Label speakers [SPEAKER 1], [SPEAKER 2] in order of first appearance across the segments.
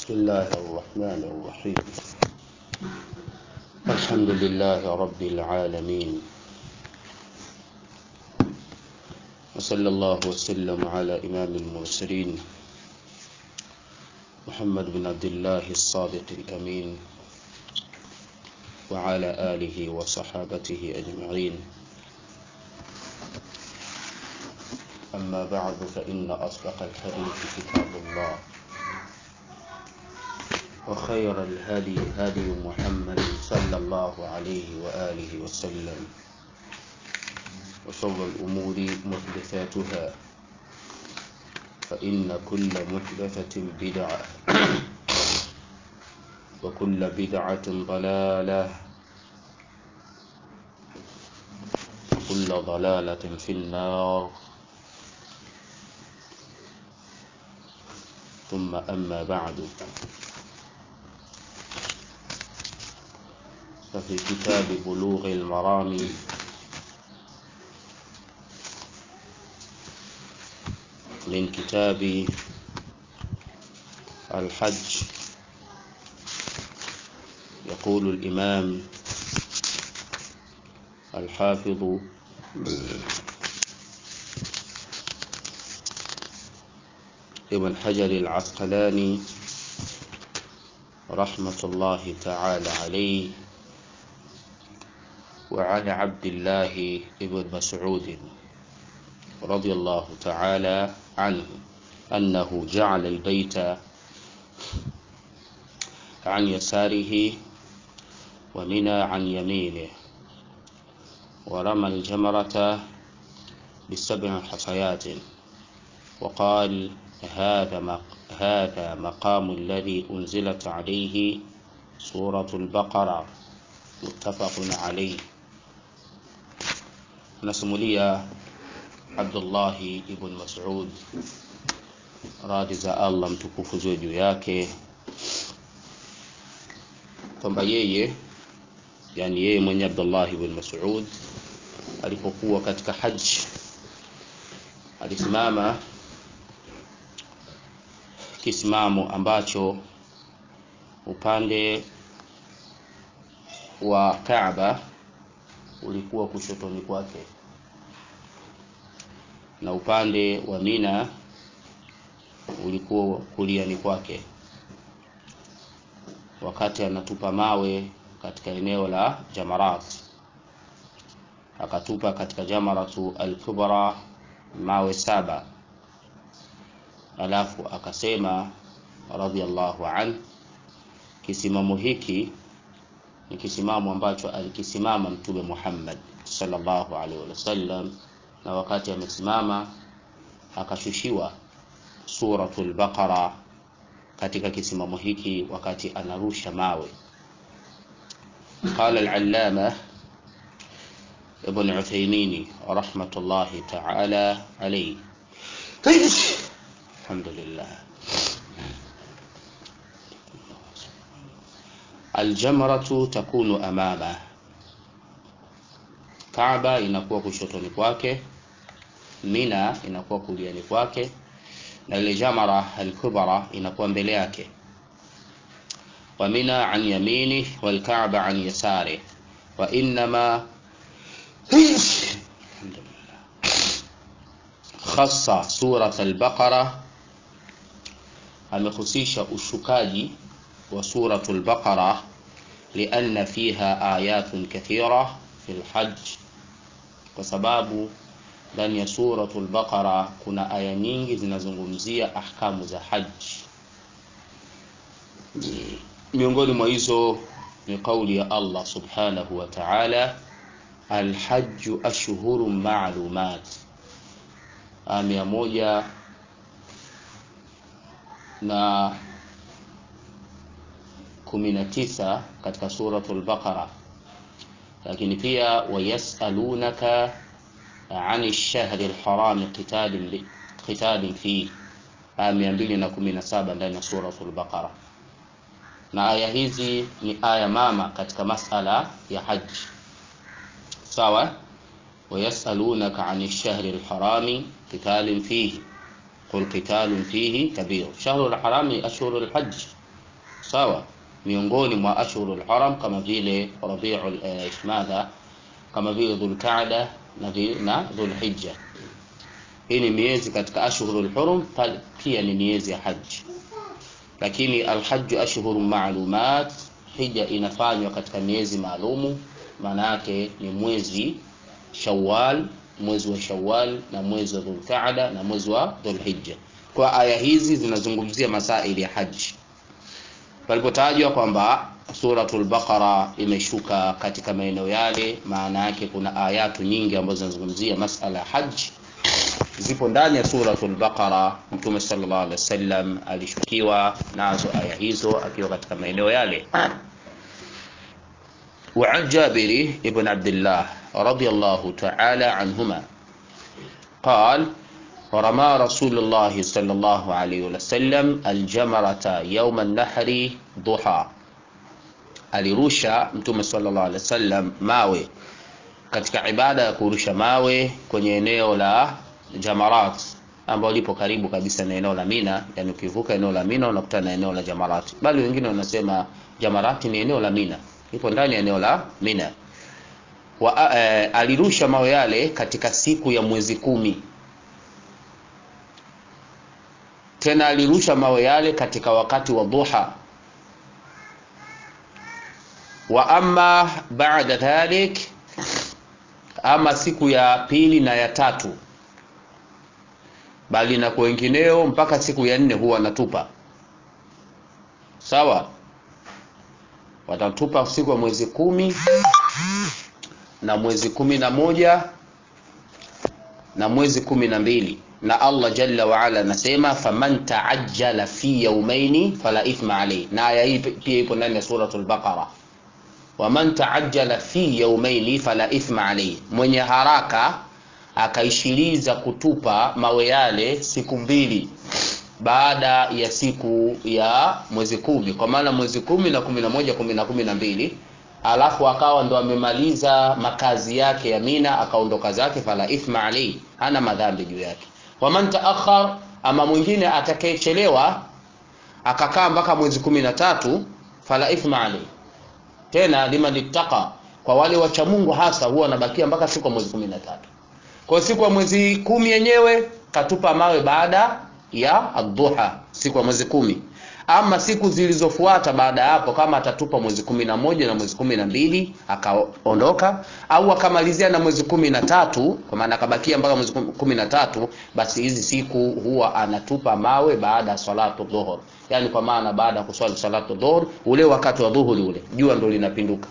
[SPEAKER 1] بسم الله الرحمن الرحيم الحمد لله رب العالمين وصلى الله وسلم على إمام المرسلين محمد بن عبد الله الصادق الأمين وعلى آله وصحابته أجمعين أما بعد فإن أصدق الحديث كتاب الله وخير الهدي هدي محمد صلى الله عليه وآله وسلم وشر الأمور محدثاتها فإن كل محدثة بدعة وكل بدعة ضلالة وكل ضلالة في النار ثم أما بعد ففي كتاب بلوغ المرام من كتاب الحج يقول الإمام الحافظ ابن حجر العسقلاني رحمة الله تعالى عليه وعن عبد الله ابن مسعود رضي الله تعالى عنه أنه جعل البيت عن يساره ومنى عن يمينه ورمى الجمرة بسبع حصيات وقال هذا هذا مقام الذي أنزلت عليه سورة البقرة متفق عليه nasimulia Abdullahi ibn Mas'ud radhi za Allah mtukufu ziwe juu yake kwamba yeye yani yeye mwenye Abdullah ibn Mas'ud alipokuwa katika haji alisimama kisimamo ambacho upande wa Kaaba ulikuwa kushotoni kwake na upande wa Mina ulikuwa kuliani kwake wakati anatupa mawe katika eneo la Jamarat akatupa katika Jamaratu al-Kubra mawe saba alafu akasema radhiallahu an kisimamo hiki ni kisimamo ambacho alikisimama mtume Muhammad sallallahu alaihi wasallam na wakati amesimama akashushiwa suratul baqara katika kisimamo hiki wakati anarusha mawe قال العلامة ابن عثيمين رحمة الله تعالى عليه الحمد لله aljamratu takunu amama Kaaba inakuwa kushotoni kwake Mina inakuwa kuliani kwake na ile jamara al-kubra inakuwa mbele yake wa Mina an yamini wal Kaaba an yasari wa inma khassa surat al-Baqara amehusisha ushukaji وسورة البقرة لأن فيها آيات كثيرة في الحج وسباب ndani ya suratul baqara kuna aya nyingi zinazungumzia ahkamu za haji miongoni mwa hizo ni kauli ya Allah subhanahu wa ta'ala alhajju ashhurun ma'lumat aya moja na 19 katika suratul Baqara, lakini pia wayasalunaka ani shahri lharami qitalin qitalin fi aya 217 ndani ya suratul Baqara. Na aya hizi ni aya mama katika masala ya haji, sawa. Wayasalunaka ani shahri lharami qitalin fihi qul qitalun fihi kabir. Shahru lharami ashhuru lhaji sawa miongoni mwa ashhurul haram kama vile rabiul eh, madha kama vile dhulqaada na, vi- na dhulhijja hii ni miezi katika ashhurul hurum pal- pia ni miezi ya haji lakini alhaju ashhuru maalumat hija inafanywa katika miezi maalumu maana yake ni mwezi shawal mwezi wa shawal na mwezi wa dhulqaada na mwezi wa dhulhijja kwa aya hizi zinazungumzia masaili ya haji palipotajwa kwamba suratul baqara imeshuka katika maeneo yale maana yake kuna ayatu nyingi ambazo zinazungumzia masala ya haji zipo ndani ya suratul baqara mtume sallallahu alaihi wasallam alishukiwa nazo aya hizo akiwa katika maeneo yale وعن جابر بن عبد الله رضي الله تعالى عنهما قال ورمى رسول الله صلى الله عليه وسلم الجمرة يوم النحر ضحى alirusha mtume sallallahu alaihi wasallam mawe katika ibada ya kurusha mawe kwenye eneo la Jamarat ambalo lipo karibu kabisa na eneo la Mina, yani ukivuka eneo la Mina unakutana na eneo la Jamarat. Bali wengine wanasema Jamarat ni eneo la Mina, ipo ndani ya eneo la Mina. Wa, eh, alirusha mawe yale katika siku ya mwezi kumi. Tena alirusha mawe yale katika wakati wa dhuha. Wa amma ba'da dhalik, ama siku ya pili na ya tatu bali na kwa wengineo mpaka siku ya nne huwa wanatupa sawa watatupa siku ya mwezi kumi na mwezi kumi na moja na mwezi kumi na mbili na allah jalla waala anasema faman taajjala fi yaumaini fala ithma alayhi na aya hii pia ipo ndani ya suratul baqara waman taajjala fi yaumaini fala ithma alayhi mwenye haraka akaishiliza kutupa mawe yale siku mbili baada ya siku ya mwezi kumi kwa maana mwezi kumi na kumi na moja kumi na kumi na mbili alafu akawa ndo amemaliza makazi yake ya mina akaondoka zake fala ithma alaihi hana madhambi juu yake waman taakhar ama mwingine atakayechelewa akakaa mpaka mwezi kumi na tatu fala ithma alaihi tena liman ittaqa kwa wale wacha mungu hasa huwa wanabakia mpaka siku ya mwezi kumi na tatu kwa siku ya mwezi kumi yenyewe katupa mawe baada ya adhuha siku ya mwezi kumi ama siku zilizofuata baada ya hapo kama atatupa mwezi kumi na moja na mwezi kumi na mbili akaondoka au akamalizia na mwezi kumi na tatu kwa maana akabakia mpaka mwezi kumi na tatu basi hizi siku huwa anatupa mawe baada ya salatu dhuhur yaani kwa maana baada ya kuswali salatu dhuhur ule wakati wa dhuhuri ule jua ndo linapinduka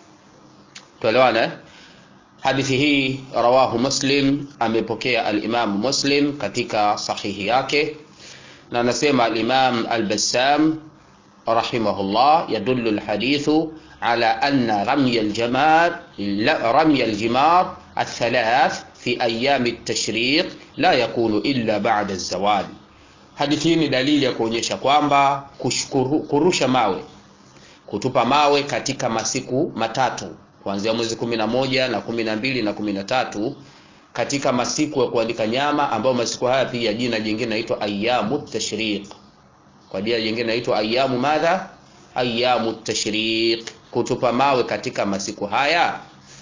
[SPEAKER 1] tuelewana eh? hadithi hii rawahu muslim amepokea alimamu muslim katika sahihi yake na anasema alimam albassam rahimahullah yadullu alhadithu ala anna ramya aljamar ramya aljimar الثلاث في أيام التشريق لا يكون إلا بعد الزوال hadithi hii ni dalili ya kuonyesha kwamba kurusha mawe kutupa mawe katika masiku matatu kuanzia mwezi kumi na moja na kumi na mbili na kumi na tatu katika masiku ya kuandika nyama ambayo masiku haya pia jina jingine naitwa ayamu tashriq kwa jina jingine naitwa ayamu madha ayamu tashriq kutupa mawe katika masiku haya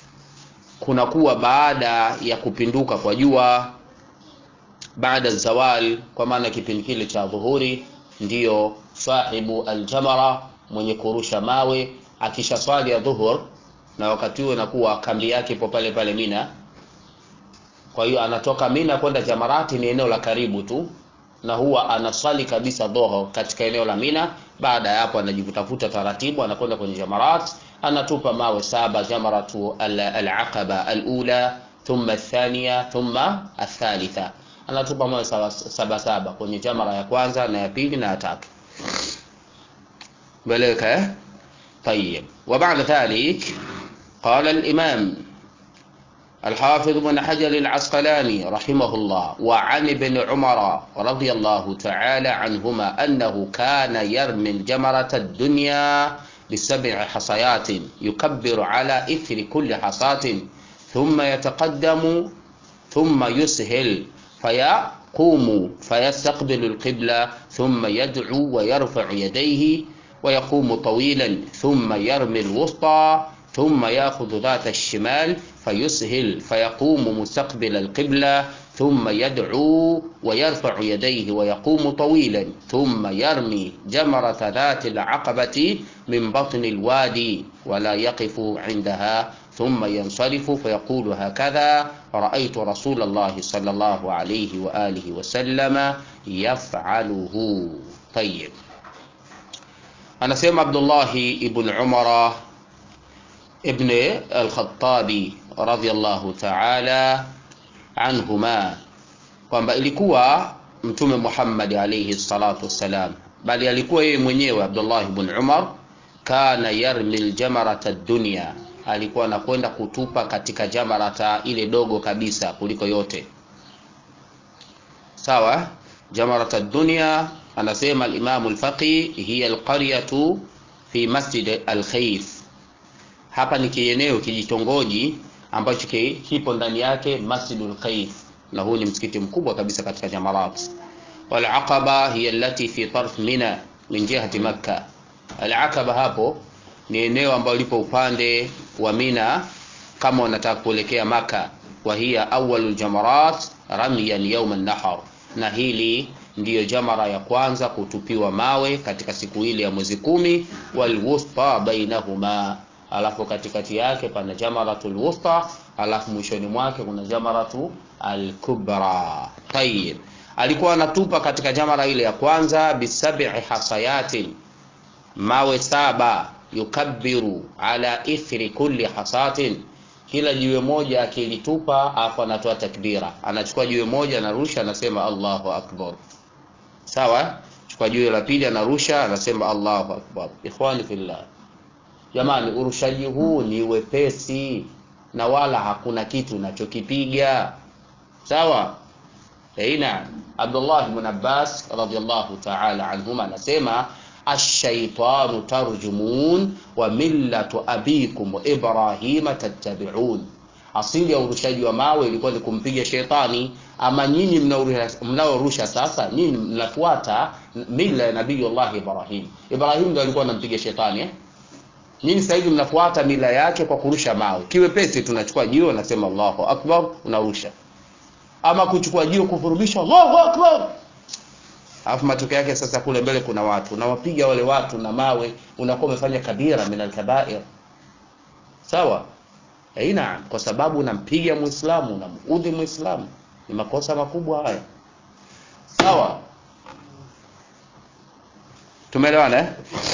[SPEAKER 1] kunakuwa baada ya kupinduka kwa jua baada zawal kwa maana kipindi kile cha dhuhuri ndiyo sahibu aljamara mwenye kurusha mawe akisha swali ya dhuhur na wakati huo inakuwa kambi yake ipo pale pale Mina. Kwa hiyo anatoka Mina kwenda Jamarati, ni eneo la karibu tu, na huwa anaswali kabisa dhoho katika eneo la Mina. Baada ya hapo, anajivutafuta taratibu, anakwenda kwenye Jamarat, anatupa mawe saba, jamaratu al-aqaba al-ula thumma athaniya thumma athalitha, anatupa mawe saba, saba saba kwenye jamara ya kwanza na ya pili na ya tatu. Beleka eh? طيب وبعد ذلك قال الإمام الحافظ بن حجر العسقلاني رحمه الله وعن ابن عمر رضي الله تعالى عنهما أنه كان يرمي الجمرة الدنيا بسبع حصيات يكبر على إثر كل حصاة ثم يتقدم ثم يسهل فيقوم فيستقبل القبلة ثم يدعو ويرفع يديه ويقوم طويلا ثم يرمي الوسطى ثم يأخذ ذات الشمال فيسهل فيقوم مستقبل القبلة ثم يدعو ويرفع يديه ويقوم طويلا ثم يرمي جمرة ذات العقبة من بطن الوادي ولا يقف عندها ثم ينصرف فيقول هكذا رأيت رسول الله صلى الله عليه وآله وسلم يفعله طيب anasema abdullahi ibn umara ibn alkhatabi radiallahu taala anhuma kwamba ilikuwa mtume muhammadi alaihi salatu wassalam bali alikuwa yeye mwenyewe abdullah ibn umar kana yarmi ljamarata dunya alikuwa anakwenda kutupa katika jamarata ile dogo kabisa kuliko yote sawa jamarata dunya anasema alimamu lfaqi hiya alqaryatu fi masjid alkhaif hapa ni kieneo kijitongoji ambacho kipo ndani yake masjidul khaif na huu ni msikiti mkubwa kabisa katika jamarat walaqaba hiya allati fi tarf mina min jihati makka alaqaba hapo ni eneo ambalo lipo upande wa mina kama unataka kuelekea maka wa hiya awalu ljamarat ramyan yauma nahar na hili ndiyo jamara ya kwanza kutupiwa mawe katika siku ile ya mwezi kumi walwusta bainahuma alafu katikati yake pana jamaratul wusta alafu mwishoni mwake kuna jamaratu alkubra tayib alikuwa anatupa katika jamara ile ya kwanza bisabi hasayatin mawe saba yukabiru ala ithri kulli hasatin kila jiwe moja akilitupa afu anatoa takbira anachukua jiwe moja anarusha anasema allahu akbar sawa chukua jiwe la pili anarusha anasema allahu akbar ikhwani fillah jamani urushaji huu ni wepesi na wala hakuna kitu unachokipiga sawa aina abdullah ibn abbas radiallahu taala anhuma anasema ashaitanu tarjumun wa millatu abikum ibrahima tattabiun asili ya urushaji wa mawe ilikuwa ni kumpiga shetani ama nyinyi mnaorusha sasa nyinyi mnafuata mila ya nabiyullah ibrahim ibrahim ndo alikuwa anampiga shetani eh? nyinyi sasa hivi mnafuata mila yake kwa kurusha mawe kiwepesi tunachukua jiwe unasema allahu akbar unarusha ama kuchukua jiwe kufurubisha allahu akbar alafu matokeo yake sasa kule mbele kuna watu unawapiga wale watu na mawe unakuwa umefanya kabira min alkabair sawa aina kwa sababu unampiga muislamu unamuudhi muislamu ni makosa makubwa haya sawa tumeelewana eh?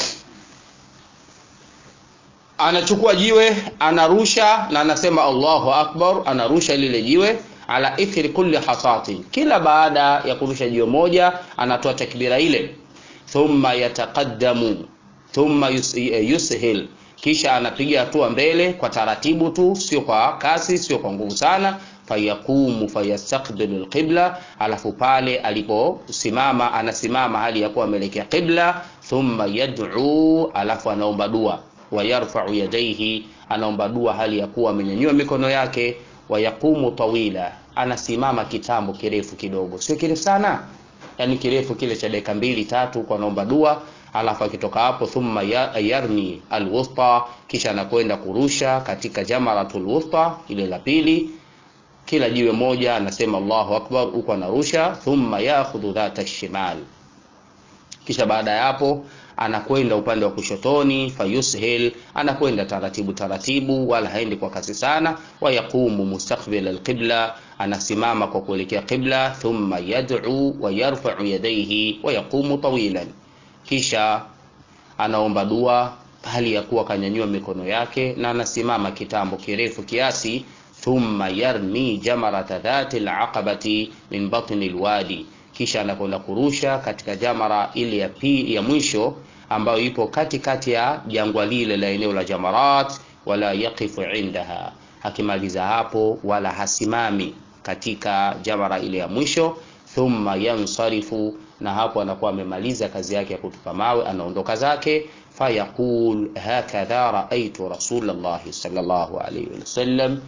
[SPEAKER 1] anachukua jiwe anarusha na anasema allahu akbar anarusha lile jiwe ala ithri kulli hasatin kila baada ya kurusha jiwe moja anatoa takbira ile thumma yataqaddamu thumma yus, yushil kisha anapiga hatua mbele kwa taratibu tu sio kwa kasi sio kwa nguvu sana fayaqumu fayastaqbilu alqibla alafu pale aliposimama anasimama hali ya kuwa ameelekea qibla thumma yad'u alafu anaomba dua wayarfau yadaihi anaomba dua hali ya kuwa amenyanyua mikono yake wayaqumu tawila anasimama kitambo kirefu kidogo sio kirefu sana yani kirefu kile cha dakika mbili tatu kwa anaomba dua alafu akitoka hapo thumma yarmi alwusta kisha anakwenda kurusha katika jamaratul wusta ile la pili kila jiwe moja anasema allahu akbar huko anarusha thumma yakhudhu dhata shimal kisha baada ya hapo anakwenda upande wa kushotoni fayushil anakwenda taratibu taratibu wala haendi kwa kasi sana wayaqumu mustaqbil alqibla anasimama kwa kuelekea qibla thumma yad'u wa yarfa'u yadayhi wa yaqumu tawilan kisha anaomba dua hali ya kuwa kanyanyua mikono yake na anasimama kitambo kirefu kiasi thumma yarmi jamarata dhati alaqabati min batni alwadi kisha anakwenda kurusha katika jamara ile ya pi ya mwisho ambayo ipo katikati ya jangwa lile la eneo la jamarat wala yaqifu indaha akimaliza hapo wala hasimami katika jamara ile ya mwisho thumma yansarifu na hapo anakuwa amemaliza kazi yake ya kutupa mawe anaondoka zake fayaqul hakadha raaitu rasulllahi salllahu alaihi wasallam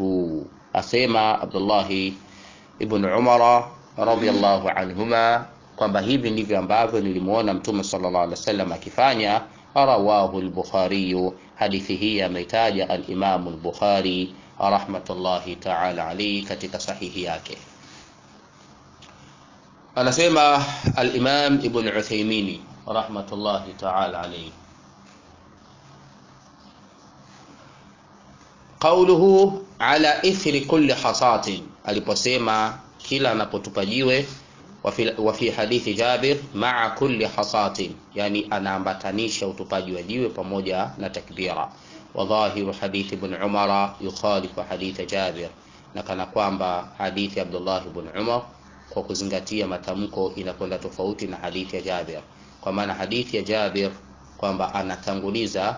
[SPEAKER 1] yafaluhu asema abdullahi ibn umara radiyallahu anhuma kwamba hivi ndivyo ambavyo nilimuona mtume sallallahu alaihi wasallam akifanya rawahu al-bukhari hadithi hii ameitaja al-imam al-bukhari rahmatullahi ta'ala alayhi katika sahihi yake anasema al-imam ibn Uthaymeen rahmatullahi ta'ala alayhi qauluhu ala ithri kulli hasatin aliposema kila anapotupa jiwe wa fi hadithi Jabir maa kulli hasatin yani anaambatanisha utupaji wa jiwe pamoja na takbira wa dhahiru hadithi ibn Umar yukhalifu hadithi Jabir na kana kwamba hadithi Abdullah ibn Umar kwa kuzingatia matamko inakwenda tofauti na hadithi ya Jabir kwa maana hadithi ya Jabir kwamba anatanguliza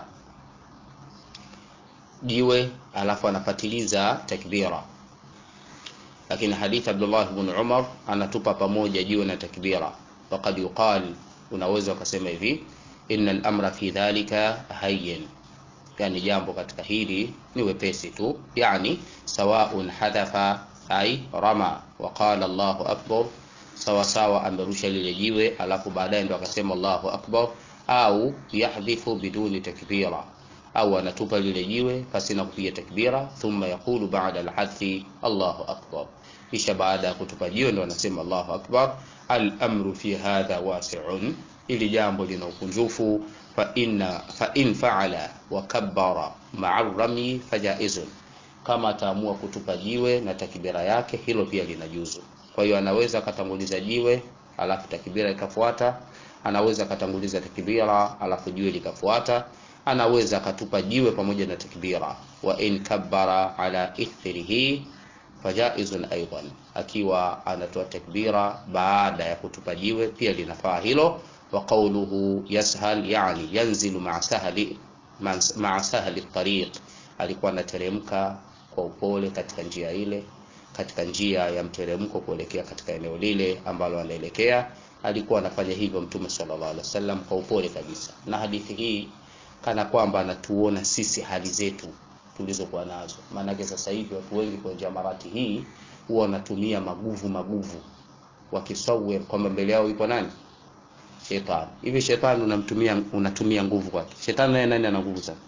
[SPEAKER 1] jiwe alafu anafatiliza takbira lakini hadithi Abdullah ibn Umar anatupa pamoja jiwe na takbira faqad yuqal unaweza ukasema hivi inna al-amra fi dhalika hayyin yani jambo katika hili ni wepesi tu yani sawaun hadatha ay rama wa qala Allahu akbar sawa sawa amerusha lile jiwe alafu baadaye ndo akasema Allahu akbar au yahdhifu biduni takbira au anatupa lile jiwe pasina kupiga takbira thumma yaqulu ba'da al-hadthi Allahu akbar kisha baada ya kutupa jiwe ndo anasema Allahu akbar al-amru fi hadha wasi'un ili jambo lina ukunjufu fa inna fa in fa'ala wa kabbara ma'a rami fajaizun kama ataamua kutupa jiwe na takbira yake hilo pia linajuzu kwa hiyo anaweza akatanguliza jiwe alafu takbira ikafuata anaweza akatanguliza takbira alafu jiwe likafuata anaweza akatupa jiwe pamoja na takbira wa in kabbara ala ithrihi fajaizun aidan akiwa anatoa takbira baada ya kutupa jiwe pia linafaa hilo wa qawluhu yashal yani yanzilu ma'a sahli ma'a sahli tariq alikuwa anateremka kwa upole katika njia ile katika njia ya mteremko kuelekea katika eneo lile ambalo anaelekea alikuwa anafanya hivyo mtume sallallahu alaihi wasallam kwa upole kabisa na hadithi hii kana kwamba anatuona sisi hali zetu tulizokuwa nazo maanake sasa hivi watu wengi kwenye jamarati hii huwa wanatumia maguvu maguvu wakisawir kwamba mbele yao yupo nani shetani hivi shetani unamtumia unatumia nguvu kwake shetani naye nani ana nguvu sana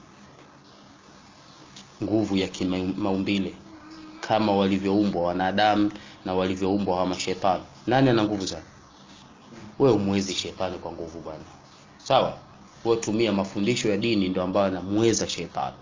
[SPEAKER 1] nguvu ya kimaumbile kama walivyoumbwa wanadamu na walivyoumbwa hawa mashetani nani ana nguvu sana wewe umwezi shetani kwa nguvu bwana sawa wewe tumia mafundisho ya dini ndio ambayo anamweza shetani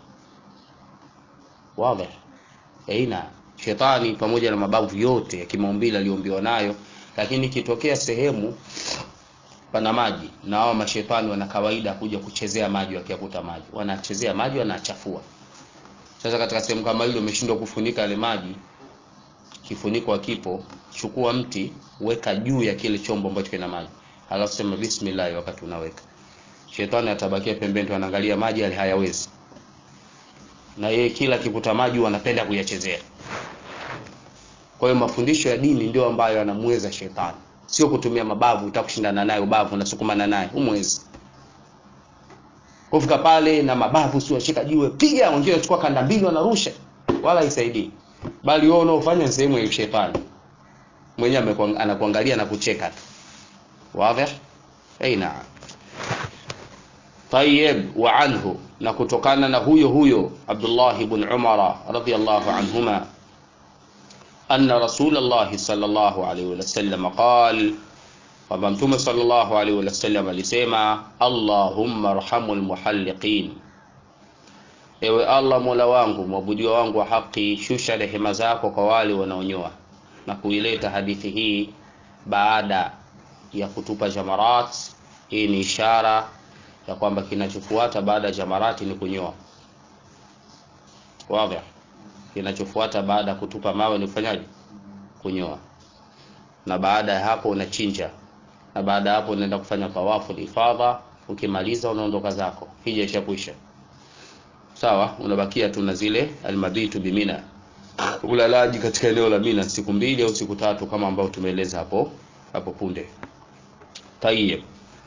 [SPEAKER 1] wazi aina shetani pamoja na mabavu yote ya kimaumbile aliyoumbiwa nayo lakini kitokea sehemu pana maji na hao mashetani wana kawaida kuja kuchezea maji wakiakuta maji wanachezea maji wanachafua sasa katika sehemu kama ile umeshindwa kufunika yale maji kifuniko hakipo chukua mti weka juu ya kile chombo ambacho kina maji alafu sema bismillah wakati unaweka shetani atabakia pembeni tu anaangalia maji yale hayawezi na yeye kila kikuta maji wanapenda kuyachezea kwa hiyo mafundisho ya dini ndio ambayo anamweza shetani sio kutumia mabavu utakushindana naye ubavu unasukumana naye umwezi kufika pale na mabavu sio shika jiwe piga wengine wanachukua kanda mbili wanarusha wala haisaidii bali wewe unaofanya sehemu ya shetani mwenyewe anakuangalia na kucheka tu wazi aina طيب وعنه na kutokana na huyo huyo Abdullah ibn Umar radhiyallahu anhuma anna Rasulullah sallallahu alayhi wasallam qala kwamba Mtume sallallahu alayhi wasallam alisema Allahumma arhamul muhalliqin Ewe Allah Mola wangu mwabudiwa wangu wa haki shusha rehema zako kwa wale wanaonyoa na kuileta hadithi hii baada ya kutupa jamarat hii ni ishara ya kwamba kinachofuata baada ya jamarati ni kunyoa wazi kinachofuata baada ya kutupa mawe ni kufanyaje kunyoa na baada ya hapo unachinja na baada ya hapo unaenda kufanya tawafu ifadha ukimaliza unaondoka zako hija ishakwisha sawa unabakia tu na zile almabitu bimina ulalaji katika eneo la Mina siku mbili au siku tatu kama ambao tumeeleza hapo hapo punde tayyib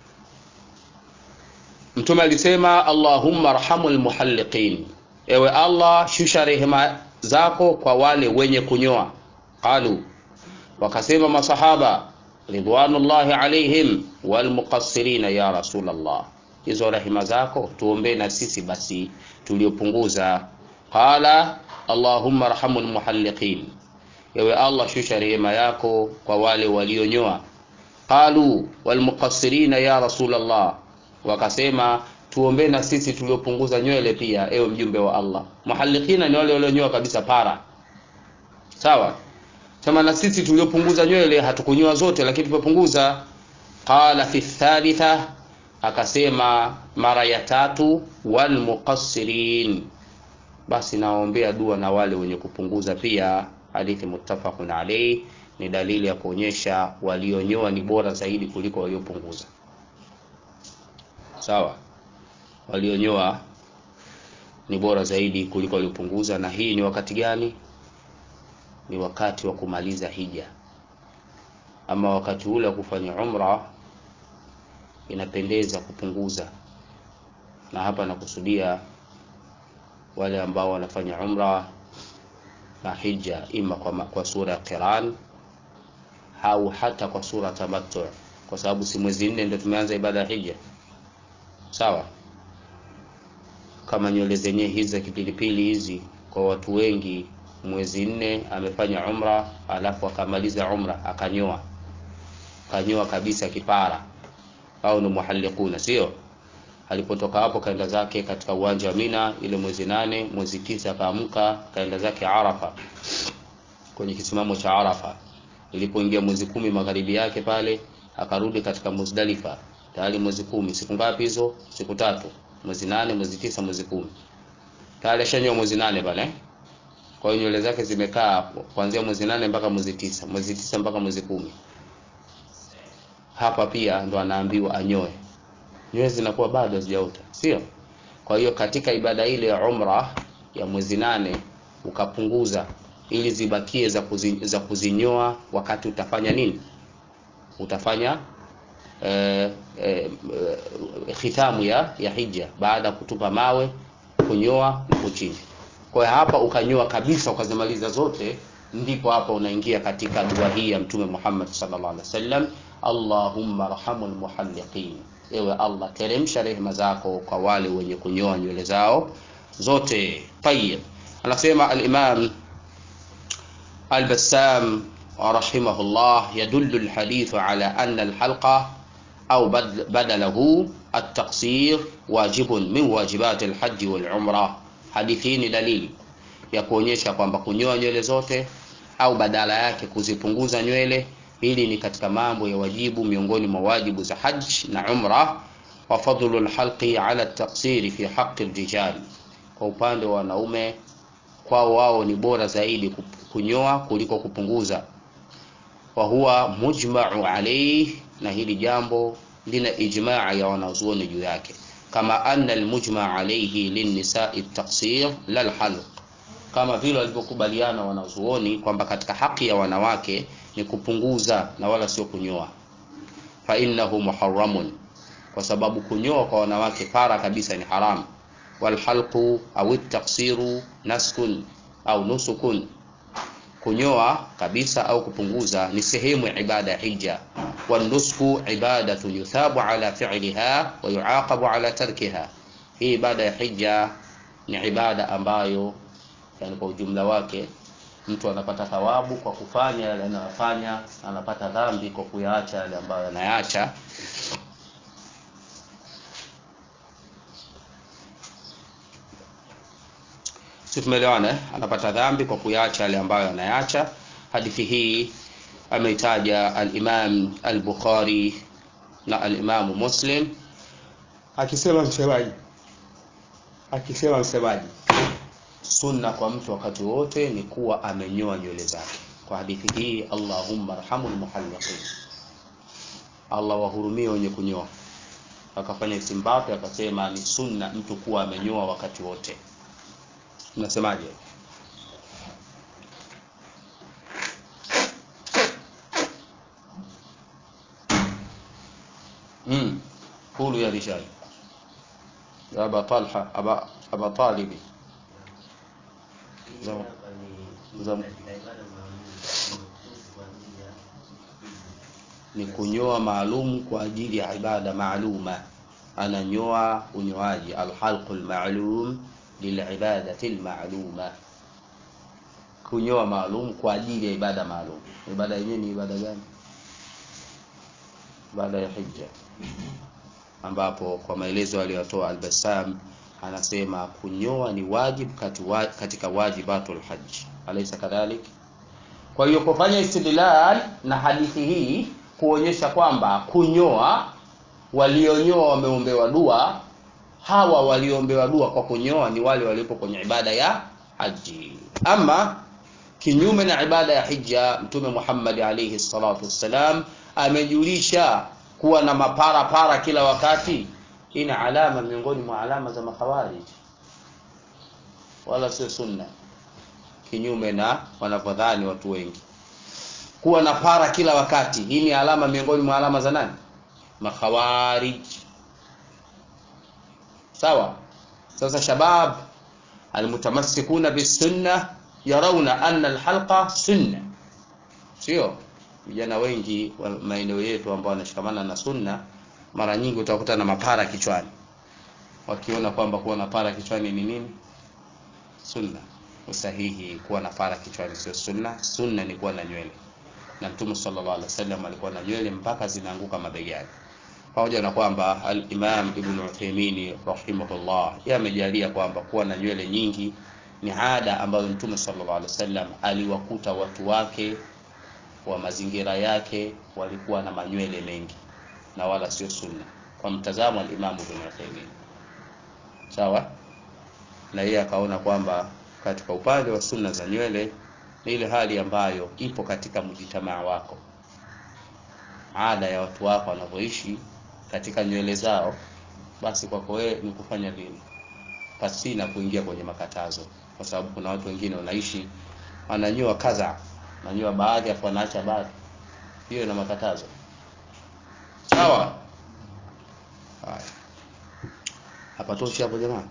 [SPEAKER 1] Mtume alisema Allahumma arhamul muhalliqin, ewe Allah shusha rehema zako kwa wale wenye kunyoa. Qalu, wakasema masahaba ridwanullahi alaihim walmuqassirina ya rasulallah hizo rehema zako tuombee na sisi basi tuliopunguza qala allahumma arhamu lmuhalliqin ewe allah shusha rehema yako kwa wale walionyoa qalu walmuqassirina ya rasulallah wakasema tuombee na sisi tuliopunguza nywele pia ewe mjumbe wa allah muhalliqina ni wale walionyoa kabisa para sawa sema na sisi tuliopunguza nywele hatukunyoa zote lakini tumepunguza qala fi thalitha akasema mara ya tatu walmuqassirin basi nawaombea dua na wale wenye kupunguza pia hadithi muttafaqun alayhi ni dalili ya kuonyesha walionyoa ni bora zaidi kuliko waliopunguza sawa walionyoa ni bora zaidi kuliko waliopunguza na hii ni wakati gani ni wakati wa kumaliza hija ama wakati ule wa kufanya umra inapendeza kupunguza na hapa nakusudia wale ambao wanafanya umra na hija ima kwa, kwa sura ya qiran au hata kwa sura tamattu kwa sababu si mwezi nne ndio tumeanza ibada ya hija sawa kama nywele zenyewe hizi za kipilipili hizi kwa watu wengi mwezi nne amefanya umra alafu akamaliza umra akanyoa kanyoa kabisa kipara au ni muhallikuna sio alipotoka hapo kaenda zake katika uwanja wa Mina ile mwezi nane mwezi tisa akaamka kaenda zake Arafa kwenye kisimamo cha Arafa ilipoingia mwezi kumi magharibi yake pale akarudi katika Muzdalifa tayari mwezi kumi siku ngapi hizo siku tatu mwezi nane mwezi tisa mwezi kumi tayari ashanyoa mwezi nane pale kwa hiyo nywele zake zimekaa kuanzia mwezi nane mpaka mwezi tisa mwezi tisa mpaka mwezi kumi hapa pia ndo anaambiwa anyoe nywele zinakuwa bado hazijaota sio kwa hiyo katika ibada ile ya umra ya mwezi nane ukapunguza ili zibakie za, kuzi, za kuzinyoa wakati utafanya nini utafanya eh, eh, eh, khitamu ya, ya hija baada ya kutupa mawe kunyoa na kuchinja kwa hiyo hapa ukanyoa kabisa ukazimaliza zote ndipo hapa unaingia katika dua hii ya mtume Muhammad sallallahu alaihi wasallam Allahumma arhamul muhalliqin ewe Allah teremsha rehema zako kwa wale wenye kunyoa nywele zao zote tayyib anasema al-Imam al-Bassam rahimahullah yadullu al-hadith ala anna al-halqa au badalahu at-taqsir wajibun min wajibat al-hajj wal-umrah hadithi hii ni dalili ya kuonyesha kwamba kunyoa nywele zote au badala yake kuzipunguza nywele hili ni katika mambo ya wajibu miongoni mwa wajibu za hajj na umra wa fadlu lhalqi ala taksiri fi haqi rijal kwa upande wa wanaume kwao wao ni bora zaidi kunyoa kuliko kupunguza wa huwa mujmau alayhi na hili jambo lina ijmaa ya wanazuoni juu yake kama anna almujma alayhi linnisai taksir la lhalq kama vile walivyokubaliana wanazuoni kwamba katika haki ya wanawake ni kupunguza na wala sio kunyoa fa innahu muharramun kwa sababu kunyoa kwa wanawake para kabisa ni haramu walhalqu au taksiru naskun au nusukun kunyoa kabisa au kupunguza ni sehemu ya ibada ya hija wanusku ibadatun yuthabu ala fi'liha wa yuaqabu ala tarkiha hii ibada ya hija ni ibada ambayo yani kwa ujumla wake mtu anapata thawabu kwa kufanya yale anayofanya anapata dhambi kwa kuyaacha yale ambayo anayaacha si tumeelewana eh? anapata dhambi kwa kuyaacha yale ambayo anayaacha hadithi hii ameitaja al-Imam al-Bukhari na al-Imam Muslim akisema msemaji akisema msemaji sunna kwa mtu wakati wote ni kuwa amenyoa nywele zake kwa hadithi hii Allahumma arhamul muhalliqin Allah wahurumie wenye kunyoa akafanya istimbato akasema ni sunna mtu kuwa amenyoa wakati wote unasemaje امم قولوا يا رجال يا ابا طلحه ابا ابا طالب زم زم ni kunyoa maalum kwa ajili ya ibada maaluma ananyoa unyoaji alhalqu lmalum lilibadati lmaluma kunyoa maalum kwa ajili ya ibada maalum ibada yenyewe ni ibada gani ibada ya hija ambapo kwa maelezo aliyotoa albasam anasema kunyoa ni wajib katika wajibatul haji alaysa kadhalik kwa hiyo kufanya istidlal na hadithi hii kuonyesha kwamba kunyoa walionyoa wameombewa dua hawa walioombewa dua kwa kunyoa ni wale waliopo kwenye ibada ya haji ama kinyume na ibada ya hija mtume Muhammad alayhi salatu wassalam amejulisha kuwa na mapara para kila wakati ina alama miongoni mwa alama za makhawarij wala sio sunna kinyume na wanavyodhani watu wengi kuwa na para kila wakati hii ni alama miongoni mwa alama za nani makhawarij sawa sasa shabab almutamassikuna bisunna yarawna anna alhalqa sunna sio vijana wengi wa maeneo yetu ambao wanashikamana na sunna mara nyingi utakuta na mapara kichwani wakiona kwamba kuwa na para kichwani ni nini sunna usahihi kuwa na para kichwani sio sunna sunna ni kuwa na nywele na mtume sallallahu alaihi wasallam alikuwa na nywele mpaka zinaanguka mabegani pamoja na kwamba al-Imam Ibn Uthaymeen rahimahullah yeye amejalia kwamba kuwa na nywele nyingi ni ada ambayo mtume sallallahu alaihi wasallam aliwakuta watu wake wa mazingira yake walikuwa na manywele mengi na wala sio sunna kwa mtazamo al-Imam Ibn Uthaymeen sawa na yeye akaona kwamba katika upande wa sunna za nywele ni ile hali ambayo ipo katika mjitamaa wako ada ya watu wako wanavyoishi katika nywele zao basi kwako wewe ni kufanya vile pasina kuingia kwenye makatazo kwa sababu kuna watu wengine wanaishi wananyoa kadha wananyoa baadhi afu wanaacha baadhi hiyo ina makatazo sawa haya hapa toshi hapo jamani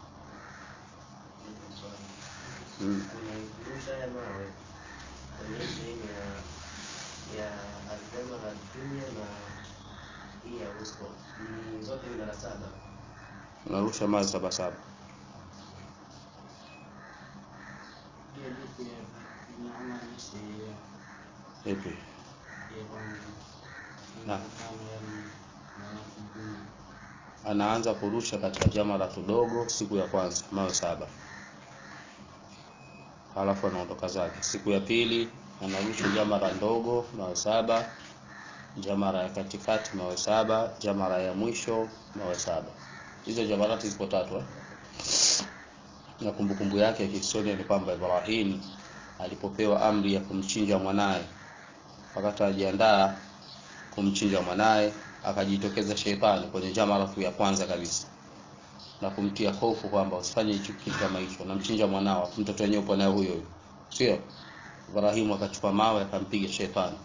[SPEAKER 1] mm.
[SPEAKER 2] Unairusha ya mawe kwenye sehemu ya ya aljama la dunia na hii ya usko ni zote ni mara saba.
[SPEAKER 1] unarusha mawe saba saba ipi Na. anaanza kurusha katika jamara tudogo siku ya kwanza mawe saba halafu anaondoka zake siku ya pili anarusha jamara ndogo mawe saba jamara ya katikati mawe saba jamara ya mwisho mawe saba hizo jamarati zipo tatu eh? na kumbukumbu yake ya kihistoria ni kwamba Ibrahim alipopewa amri ya kumchinja mwanaye wakati anajiandaa kumchinja mwanaye akajitokeza sheitani kwenye jamaratu ya kwanza kabisa na kumtia hofu kwamba usifanye hicho kitu kama hicho namchinja mwanao mtoto wenyewe upo naye huyo huyo sio Ibrahimu akachukua mawe akampiga shetani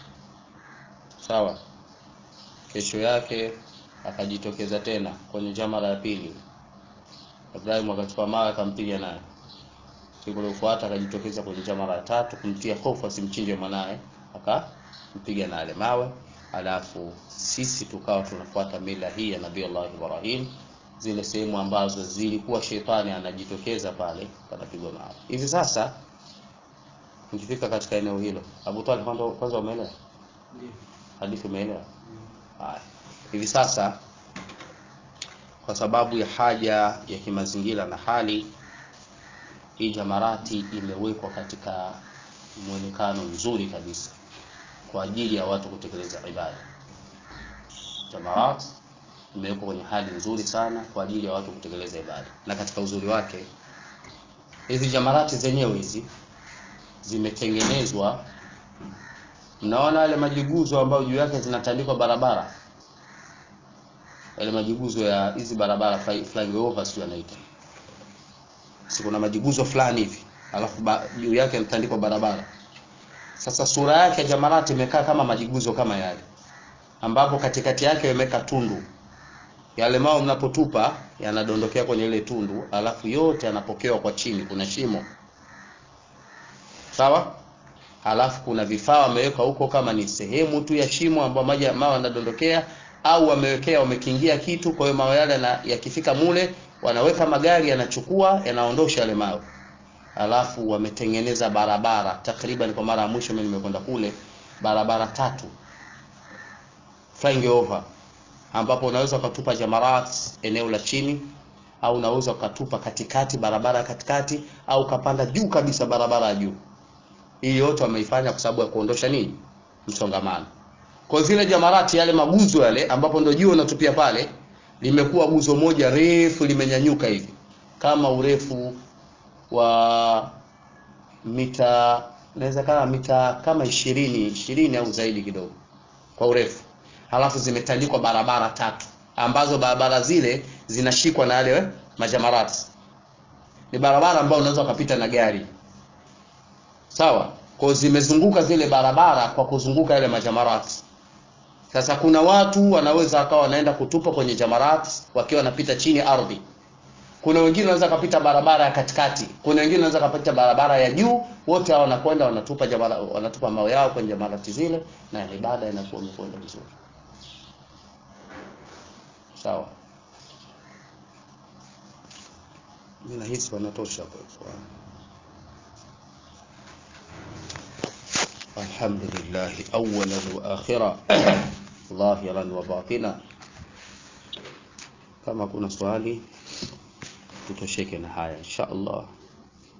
[SPEAKER 1] sawa kesho yake akajitokeza tena kwenye jamara ya pili Ibrahimu akachukua mawe akampiga naye siku iliyofuata akajitokeza kwenye jamara ya tatu kumtia hofu asimchinje mwanaye akampiga na ale mawe alafu sisi tukawa tunafuata mila hii ya Nabii Allah Ibrahim zile sehemu ambazo zilikuwa shetani anajitokeza pale panapigwa mawe hivi sasa ukifika katika eneo hilo Abu Talib kwanza kwanza umeelewa hadithi umeelewa haya hivi sasa kwa sababu ya haja ya kimazingira na hali hii jamarati imewekwa katika mwonekano mzuri kabisa kwa ajili ya watu kutekeleza ibada jamarat imewekwa kwenye hali nzuri sana kwa ajili ya watu kutekeleza ibada na katika uzuri wake hizi jamarati zenyewe hizi zimetengenezwa mnaona yale majiguzo ambayo juu yake zinatandikwa barabara yale majiguzo ya hizi barabara fly- flying over sio anaita si kuna majiguzo fulani hivi alafu ba- juu yake yanatandikwa barabara sasa sura yake ya jamarati imekaa kama majiguzo kama yale ambapo katikati yake imeweka tundu yale mao mnapotupa yanadondokea kwenye ile tundu alafu yote yanapokewa kwa chini kuna shimo sawa halafu kuna vifaa wameweka huko kama ni sehemu tu ya shimo ambayo maji mawe yanadondokea au wamewekea wamekingia kitu kwa hiyo mawe yale na- yakifika mule wanaweka magari yanachukua yanaondosha yale mawe alafu wametengeneza barabara takriban kwa mara ya mwisho mimi nimekwenda kule barabara tatu flying over ambapo unaweza ukatupa jamarat eneo la chini au unaweza ukatupa katikati barabara ya katikati au ukapanda juu kabisa barabara ya juu hii yote wameifanya kwa sababu ya kuondosha nini msongamano kwa zile jamarati yale maguzo yale ambapo ndio juu unatupia pale limekuwa guzo moja refu limenyanyuka hivi kama urefu wa mita naweza kama mita kama ishirini ishirini au zaidi kidogo kwa urefu halafu zimetandikwa barabara tatu ambazo barabara zile zinashikwa na yale majamarati ni barabara ambayo unaweza ukapita na gari sawa kwa zimezunguka zile barabara kwa kuzunguka yale majamarati sasa kuna watu wanaweza wakawa wanaenda kutupa kwenye jamarat wakiwa wanapita chini ardhi kuna wengine wanaweza kapita barabara ya katikati kuna wengine wanaweza kapita barabara ya juu wote hao wanakwenda wanatupa jamara, wanatupa mawe yao kwenye jamarati zile na ibada inakuwa imekwenda vizuri sawa mimi nahisi wanatosha kwa ikhwan الحمد لله أولا وآخرا ظاهرا وباطنا kama kuna swali tutosheke na haya insha Allah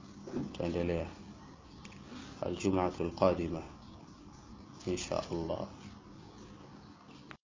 [SPEAKER 1] tutaendelea الجمعة القادمة إن شاء الله